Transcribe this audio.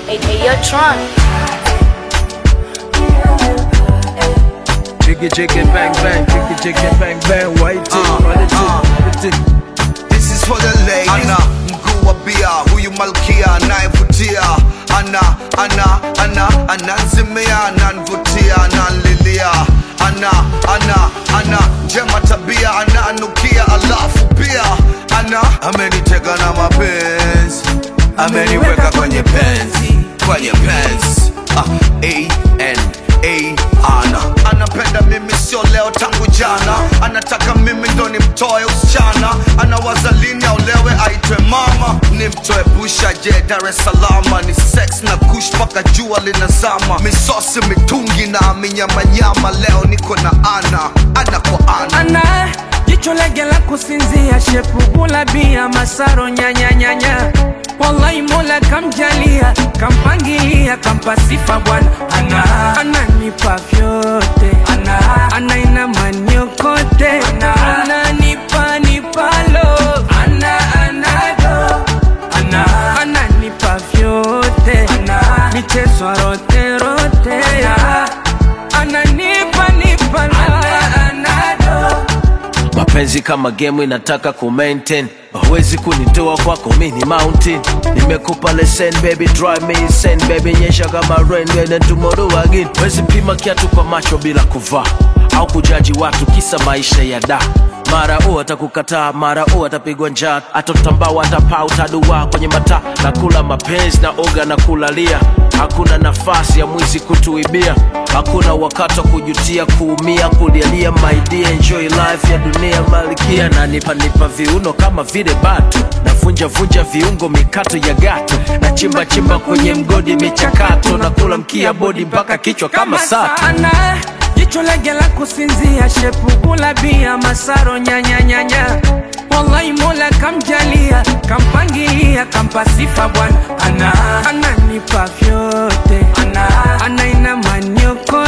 Hey, hey, yo, Tron. Jiggy jiggy bang bang, jiggy jiggy bang bang, white tip, Uh, white tip, uh. white tip. This is for the ladies. Ana mguu wa bia, huyu malkia anayevutia. Ana ana ana ananzimia, ananvutia, ananlilia. Ana ana ana njema tabia, ananukia, alafu pia ana ameniteka na mapenzi, ameniweka kwenye penzi, kwenye penzi. Ah, A N A ana anapenda mimi sio leo tangu jana anataka mimi ndo nimtoe usichana anawaza lini aolewe aitwe mama nimtoe busha je dar es salama ni sex na kush mpaka jua linazama misosi mitungi na minyamanyama leo niko na ana ana kwa ana ana jicho lege la kusinzia shepugula bia masaro nyanyanyanya wallahi mola kamjalia kampangilia kampa sifa bwana ana ananipa vyote ana anaina maniokote ana ananipa nipalo ana anado ana ananipa vyote ana michezo rote rote ana ananipa nipalo ana anado mapenzi kama game inataka ku maintain huwezi kunitoa kwako mini mountain nimekupa lesson baby drive me insane baby nyesha kama rain and tomorrow again wezi pima kiatu kwa macho bila kuvaa au kujaji watu kisa maisha ya da mara u atakukataa mara u atapigwa njaa atotambao atapaa utadua kwenye mataa na kula mapenzi na oga na kulalia hakuna nafasi ya mwizi kutuibia hakuna wakati wa kujutia kuumia kulialia maidia enjoy life ya dunia malikia na nipa nipa viuno kama vile batu navunja vunja viungo mikato ya gato na chimba chimba kwenye mgodi michakato na kula mkia bodi mpaka kichwa kama sato sana jicho lege la kusinzia shepugula bia masaro nyanyanyanya wallahi mola kamjalia kampangilia kampa sifa bwana ana ananipa vyote ana anaina maniokote